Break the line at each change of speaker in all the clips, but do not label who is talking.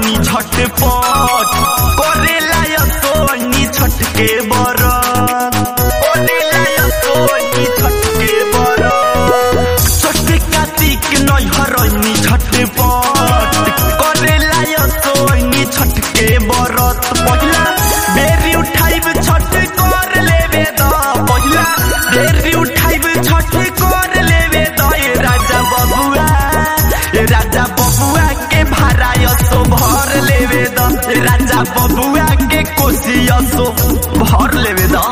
हरैनी झटपट करेला यो सोनी छठ के बरत करेला यो सोनी छठ के बरत छठ कार्तिक नै हरैनी झटपट करेला यो सोनी छठ के बरत पहिला बेरी उठाइब छठ कर लेवे द पहिला बेरी उठाइब छठ कर लेवे द ए राजा बबुआ ए राजा बबुआ के भाड़ा यसो भर लेवे द ए राजा बबुआ के कोसी यसो भर लेवे द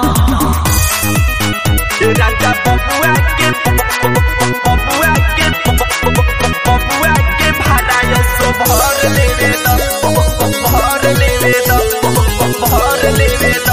ए राजा बबुआ के बबुआ के बबुआ के भाड़ा यसो भर लेवे द भर लेवे द भर लेवे द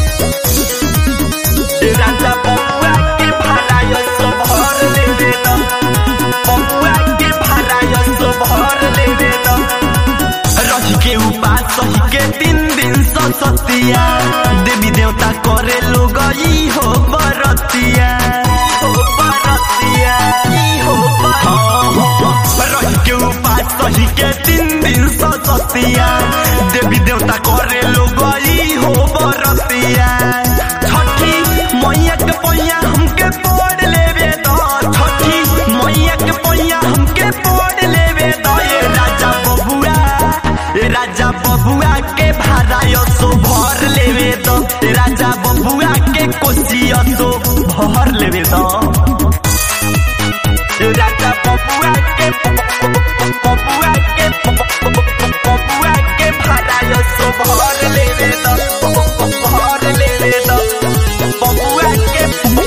ए राजा बबुआ के भाड़ा यसो भर लेवे द बबुआ के भाड़ा यसो भर लेवे द रही के उपास सही के तीन दिन सतिया देवी देवता करे लोग ई हो बरतिया हो बरतिया ई हो बरतिया रही के उपास सही के तीन दिन सतिया देवी देवता करे लोग ई हो बरतिया छठी मैया के पैया हमके पढ़ लेवे द छठी मैया के पैया हमके पढ़ लेवे द ए राजा बबुआ ए राजा बबुआ के भाड़ा यसो भर लेवे द ए राजा बबुआ के कोसी यसो भर लेवे द ए राजा बबुआ के बबुआ के बबुआ के भाड़ा यसो भर लेवे द भर लेवे द बबुआ के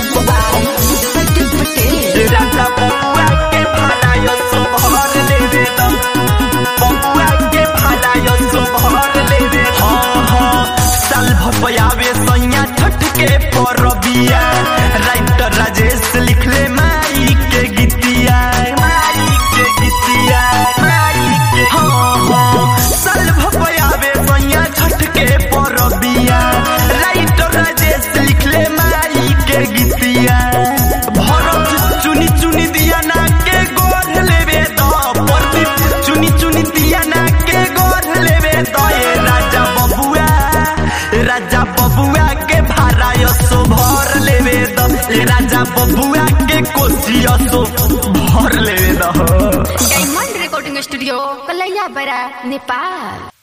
ए राजा बबुआ के भाड़ा यसो भर लेवे द बबुआ के भाड़ा यसो भर लेवे हाँ हाँ साल भपयावे सैया छठ के परबिया राइटर राजेश लिखले माई के गीतिया माई के गीतिया माई के हाँ हाँ साल भपयावे सैया छठ के परबिया राइटर राजेश लिखले माई के गीतिया भरत चुनी चुनी दिया ना के गोर लेवे द प्रदीप चुनी चुनी दिया ना के गोर लेवे द ए राजा बबुआ ए राजा बबुआ के भाड़ा यसो भर लेवे द ए राजा बबुआ के कोसी यसो भर लेवे द
डायमंड रिकॉर्डिंग स्टूडियो कलैया बड़ा नेपाल